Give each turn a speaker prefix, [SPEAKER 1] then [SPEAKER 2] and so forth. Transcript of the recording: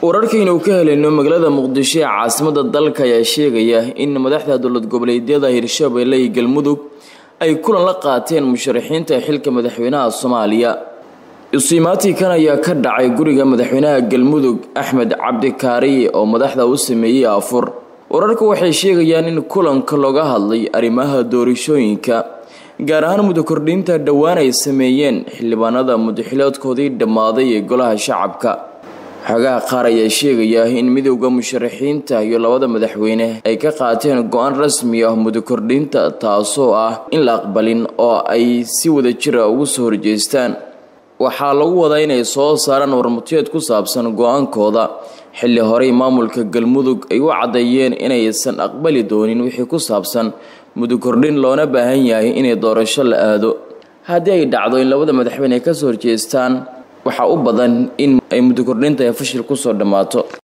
[SPEAKER 1] wararkaynu ka helayno magaalada muqdisho ee caasimada dalka ayaa sheegaya in madaxda dowlad goboleedyada hirshabelle iyo galmudug ay kulan la qaateen musharaxiinta xilka madaxweynaha soomaaliya isuimaatikan ayaa ka dhacay guriga madaxweynaha galmudug axmed cabdikaari oo madaxda u sameeyey afur wararku waxay sheegayaan in kulanka looga hadlay arrimaha doorashooyinka gaar ahaan mudakordhinta dhowaan ay sameeyeen xildhibaanada mudaxiloodkoodii dhammaaday ee golaha shacabka xogaha qaar ayaa sheegaya in midowda musharaxiinta iyo labada madaxweyne ay ka qaateen go-aan rasmi ah mudakordhinta taasoo ah in la aqbalin oo ay si wada jira ugu soo horjeestaan waxaa lagu wadaa inay soo saaraan warmutiyeed ku saabsan go-aankooda xilli horey maamulka galmudug ay u caddeeyeen inaysan aqbali doonin wixii ku saabsan mudakordhin loona baahan yahay inay doorasho la aado haddii ay dhacdo in labada madaxweyne ay kasoo horjeestaan waxaa u badan in ay mudakordhinta ay fashil kusoo dhammaato